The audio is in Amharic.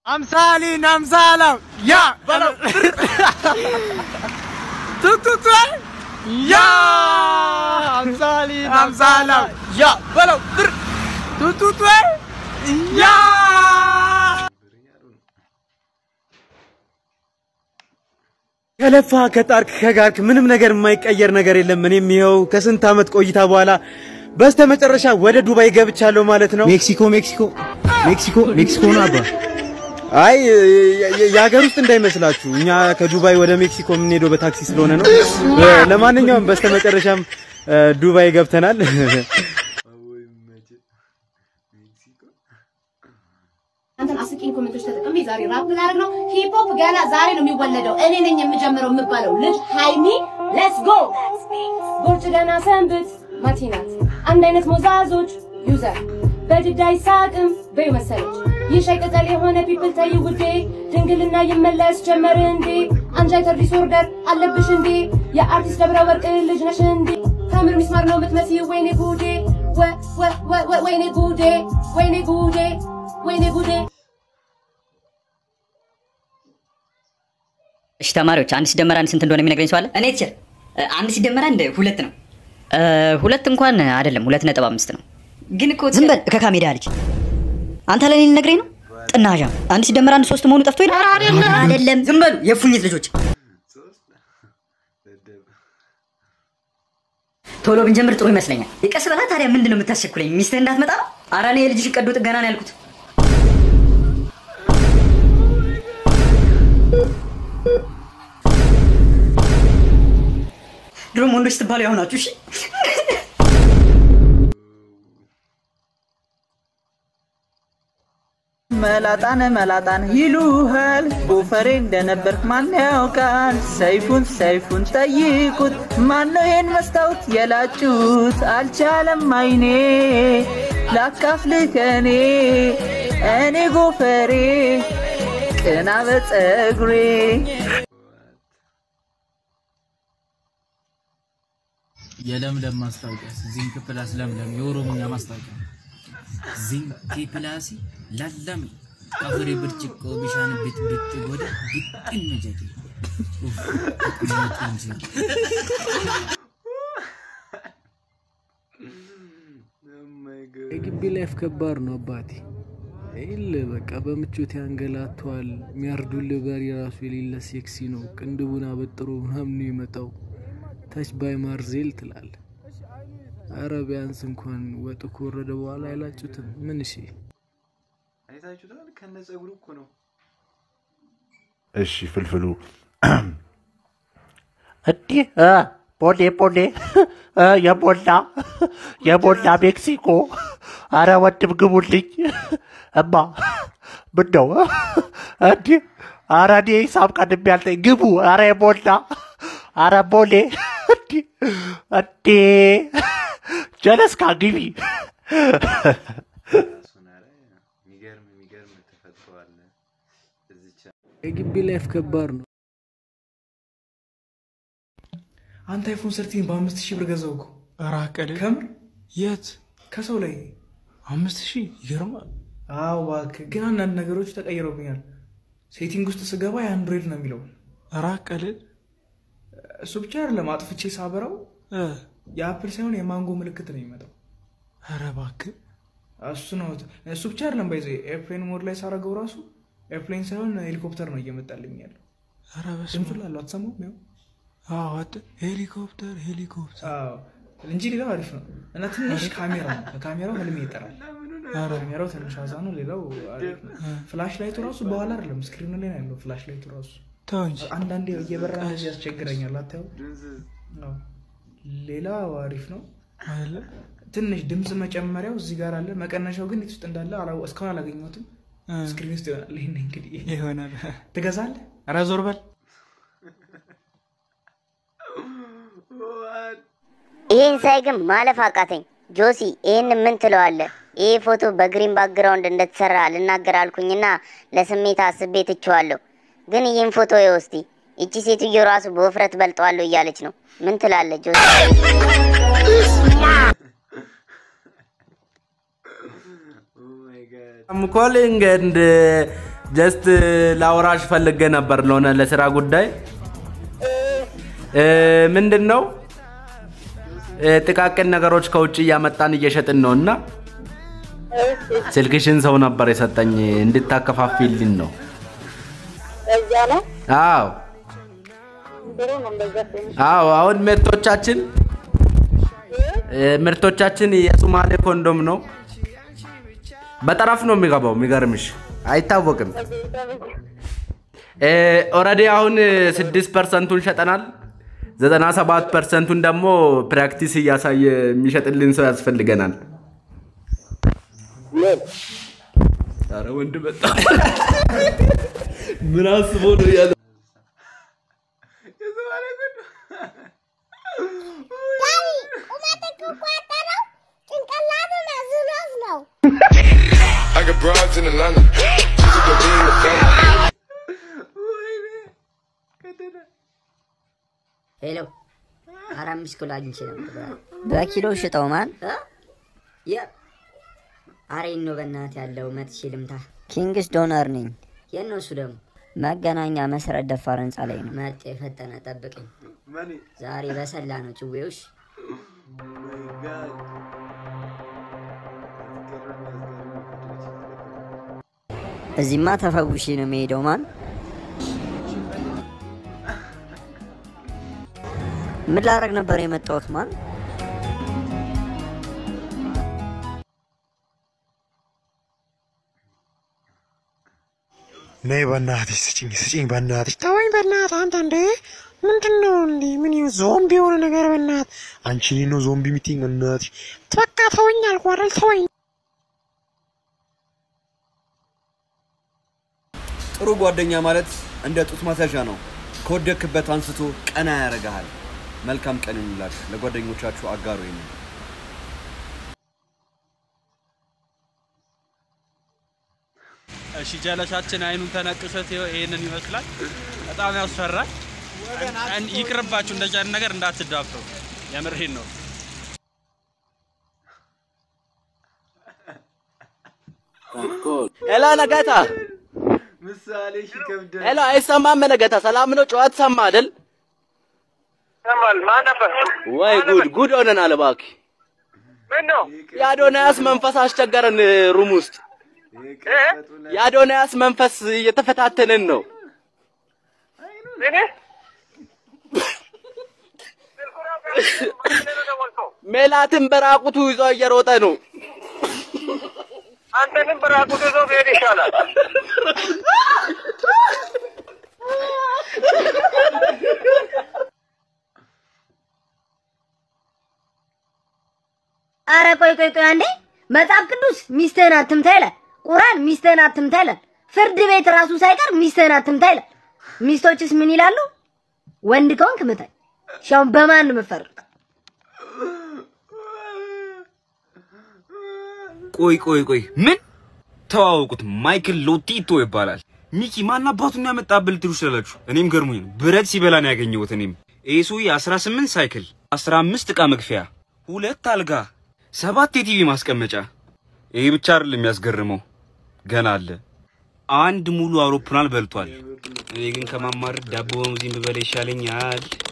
አምሳሊን አምሳላው ያ በለው ቱቱቱ ያ አምሳሊን አምሳላው ያ በለው ቱቱቱ ያ ከለፋ ከጣርክ ከጋርክ ምንም ነገር የማይቀየር ነገር የለም። እኔም ይኸው ከስንት ዓመት ቆይታ በኋላ በስተመጨረሻ ወደ ዱባይ ገብቻለሁ ማለት ነው። ሜክሲኮ ሜክሲኮ ሜክሲኮ ሜክሲኮ ነው አባ። አይ የ- የ- የሀገር ውስጥ እንዳይመስላችሁ እኛ ከዱባይ ወደ ሜክሲኮ የምንሄደው በታክሲ ስለሆነ ነው። ለማንኛውም በስተመጨረሻም እ፣ ዱባይ ገብተናል። አንተን አስቂኝ ኮሜንቶች ተጠቅሜ ዛሬ ራፕ ላደርግ ነው። ሂፕ ሆፕ ገና ዛሬ ነው የሚወለደው። እኔ ነኝ የምጀምረው የምባለው ልጅ ሃይሚ ሌትስ ጎ ጎርጭ ገና ሰንብት ማቲናት አንድ አይነት ሞዛዞች ዩዘር በድዳ ይሳቅም በዩ መሰለች ይህ ሻይ ቅጠል የሆነ ፒፕል ተይ ውዴ ድንግልና ይመለስ ጀመር እንዴ አንጃይተር ዲስኦርደር አለብሽ እንዴ የአርቲስት ደብረ ወርቅ ልጅ ነሽ እንዴ ከምር ሚስማር ነው የምትመስይ ወይኔ ጉዴ ወ- ወ- ወ- ወ- ወይኔ ጉዴ ወይኔ ጉዴ ወይኔ ጉዴ እሺ ተማሪዎች አንድ ሲደመር አንድ ስንት እንደሆነ የሚነግረኝ ሰው አለ? እኔ ቲቸር አንድ ሲደመር አንድ ሁለት ነው። ሁለት እንኳን አይደለም፣ ሁለት ነጥብ አምስት ነው። ግን እኮ ዝም በል ከካሜዳ ልጅ አንተ ለኔ ልነግረኝ ነው? ጥናዣ አንድ ሲደመር አንድ ሶስት መሆኑ ጠፍቶ ይላል። አይደለም፣ ዝም በሉ የፉኝት ልጆች። ቶሎ ብንጀምር ጥሩ ይመስለኛል። የቀስ በላ ታዲያ ምንድን ነው የምታስቸኩለኝ? ሚስትህ እንዳትመጣ ነው? ኧረ እኔ የልጅሽ ቀዶ ጥገና ነው ያልኩት። ድሮም ወንዶች ስትባሉ ያው ናችሁ። እሺ መላጣን መላጣን ይሉሃል ጎፈሬ እንደነበርክ ማን ያውቃል? ሰይፉን ሰይፉን ጠይቁት ማነው ይሄን መስታወት የላጩት? አልቻለም አይኔ ላካፍልህ ከኔ እኔ ጎፈሬ ቅና በፀጉሬ የለምለም ማስታወቂያ ዚንክ ፕላስ ለምለም የኦሮምኛ ማስታወቂያ ዚንክ ፕላስ ለለም አፍሬ ብርጭቆ ቢሻን ብት ብት ጎደ ግጥም ጀቴ ኡፍ ተቀመጡ እንጂ የግቢ ላይፍ ከባድ ነው አባቴ። ይል በቃ በምቾት ያንገላቷል። የሚያርዱልህ በሬ ራሱ የሌለ ሴክሲ ነው። ቅንድቡን አበጥሮ ምናምን ነው የመጣው። ታች ባይ ማርዜል ትላል። አረ ቢያንስ እንኳን ወጡ ከወረደ በኋላ አይላጩትም። ምን እሺ አይታችሁታል? ከነ ጸጉሩ እኮ ነው። እሺ ፍልፍሉ እንዲህ እ፣ ቦሌ ቦሌ እ፣ የሞላ የሞላ ሜክሲኮ አረ ወንድም ግቡልኝ እማ ምን ነው እንዲህ አረ እኔ ሂሳብ ቀድሜ ያልጠኝ ግቡ አረ የሞላ አረ ቦሌ እንዲህ እንዴ ጀለስካ ግቢ የሚገርም የሚገርም ተፈጥሮ አለ እዚች የግቢ ላይፍ ከባድ ነው። አንተ አይፎን ሰርቲን በአምስት ሺህ ብር ገዛው እኮ ራቀል ከምር የት ከሰው ላይ አምስት ሺህ ይገርማል። አዎ እባክህ ግን አንዳንድ ነገሮች ተቀይረውብኛል ሴቲንግ ውስጥ ስገባ የአንድሮይድ ነው የሚለው ራቀል እሱ ብቻ አይደለም አጥፍቼ ሳበራው የአፕል ሳይሆን የማንጎ ምልክት ነው የሚመጣው ኧረ እባክህ እሱ ነው እሱ ብቻ አይደለም ባይዘ ኤርፕሌን ሞድ ላይ ሳረገው ራሱ ኤርፕሌን ሳይሆን ሄሊኮፕተር ነው እየመጣልኝ ያለው ኧረ በስመ ድምፁ ላለው አትሰማውም ያው አዎ አት- ሄሊኮፕተር ሄሊኮፕተር አዎ እንጂ ሌላው አሪፍ ነው እና ትንሽ ካሜራ ነው ከካሜራው ህልሜ ይጠራል ካሜራው ትንሽ አዛ ነው ሌላው አሪፍ ነው ፍላሽ ላይቱ ራሱ በኋላ አይደለም ስክሪኑ ላይ ነው ያለው ፍላሽ ላይቱ ራሱ ተው እንጂ አንዳንዴ እየበራ እንደዚህ ያስቸግረኛል አታየው ነው ሌላው አሪፍ ነው አይደለ? ትንሽ ድምፅ መጨመሪያው እዚህ ጋር አለ መቀነሻው ግን የት ውስጥ እንዳለ አላው- እስካሁን አላገኘሁትም እ። ስክሪን ውስጥ ይሆናል ይህን እንግዲህ ይሆናል። ትገዛለህ ኧረ ዞር በል ይህን ሳይ ግን ማለፍ አቃተኝ። ጆሲ ይህን ምን ትለዋለህ? ይህ ፎቶ በግሪን ባክግራውንድ እንደተሰራ ልናገር አልኩኝና ለስሜት አስቤ ትቼዋለሁ። ግን ይህን ፎቶ ይኸው እስቲ። ይቺ ሴትዮ ራሱ በውፍረት በልጠዋለሁ እያለች ነው። ምን ትላለህ ጆሲ? I'm calling and uh, ጀስት ላውራሽ ፈልጌ ነበር ለሆነ ለስራ ጉዳይ እ፣ ምንድን ነው እ፣ ጥቃቅን ነገሮች ከውጭ እያመጣን እየሸጥን ነው እና ስልክሽን ሰው ነበር የሰጠኝ እንድታከፋፊልኝ ነው። እዛ ነው አዎ ጥሩ ነው። እንደዛ ሲሆን አዎ አሁን ምርቶቻችን እ፣ ምርቶቻችን የሱማሌ ኮንዶም ነው። በጠረፍ ነው የሚገባው። የሚገርምሽ አይታወቅም። ኦልሬዲ አሁን ስድስት ፐርሰንቱን ሸጠናል። ዘጠና ሰባት ፐርሰንቱን ደግሞ ፕራክቲስ እያሳየ የሚሸጥልን ሰው ያስፈልገናል። ኧረ ወንድ በጣም ምን አስቦ ነው ያለ I got broads in Atlanta. Just to be in the family. ሄሎ አራት አምስት ኪሎ አግኝቼ ነበር። በኪሎ ሽጠው ማን አሬን ነው በእናት ያለው መጥቼ ልምታ። ኪንግስ ዶነር ነኝ። የት ነው እሱ ደግሞ? መገናኛ መሰረት ደፋር ህንፃ ላይ ነው። መጤ የፈጠነ ጠብቀኝ። ዛሬ በሰላ ነው ጭዌውሽ። እዚህማ ተፈውሼ ነው የሚሄደው ማን ምን ላደርግ ነበር የመጣሁት ማን ነይ በእናትሽ ስጭኝ ስጭኝ በእናትሽ ተወኝ በእናት አንተ እንዴ ምንድን ነው እንዴ ምን ይኸው ዞምቢ የሆነ ነገር በእናት አንቺ እኔን ነው ዞምቢ ሚቲንግ እናትሽ በቃ ተወኝ አልኩ አይደል ተወኝ ጥሩ ጓደኛ ማለት እንደ ጡት ማስያዣ ነው። ከወደክበት አንስቶ ቀና ያደርግሃል። መልካም ቀን ይሁንላችሁ። ለጓደኞቻችሁ አጋሩ ይሄንን። እሺ ጀለሳችን አይኑን ተነቅሶት ይኸው ይሄንን ይመስላል። በጣም ያስፈራል። እን- ይቅርባችሁ፣ እንደዚህ አይነት ነገር እንዳትዳፈሩ። የምሬን ነው። ሄሎ ነጋታ፣ ምሳሌ ይከብዳል። ሄሎ አይሰማም ነጋታ። ሰላም ነው? ጨዋታ ሰማ አይደል? ሰማል። ማን ነበር? ወይ ጉድ ጉድ ሆነናል እባክህ። ምን ነው? የአዶናያስ መንፈስ አስቸገረን ሩም ውስጥ። የአዶናያስ መንፈስ እየተፈታተንን ነው። እኔ ሜላትን በራቁቱ ይዞ እየሮጠ ነው። አንተንም በራቁት ይዞ ብሄድ ይሻላል። አረ ቆይ ቆይ ቆይ አንዴ መጽሐፍ ቅዱስ ሚስትህን አትምታ ይላል። ቁርአን ሚስትህን አትምታ ይላል። ፍርድ ቤት ራሱ ሳይቀር ሚስትህን አትምታ ይላል። ሚስቶችስ ምን ይላሉ? ወንድ ከሆንክ ምታኝ። እሺ አሁን በማን ነው የምትፈርድ? ቆይ ቆይ ቆይ ምን ተዋወቁት? ማይክል ሎቲቶ ይባላል። ሚኪ ማን አባቱን ያመጣብል ትሉ ስላላችሁ እኔም ገርሞኝ ነው። ብረት ሲበላ ነው ያገኘሁት። እኔም ኤሱ የ18 ሳይክል፣ 15 ዕቃ መክፈያ፣ ሁለት አልጋ፣ ሰባት የቲቪ ማስቀመጫ። ይሄ ብቻ አይደለም የሚያስገርመው፣ ገና አለ። አንድ ሙሉ አውሮፕላን በልቷል። እኔ ግን ከማማረር ዳቦ በሙዚን ብበላ ይሻለኛል።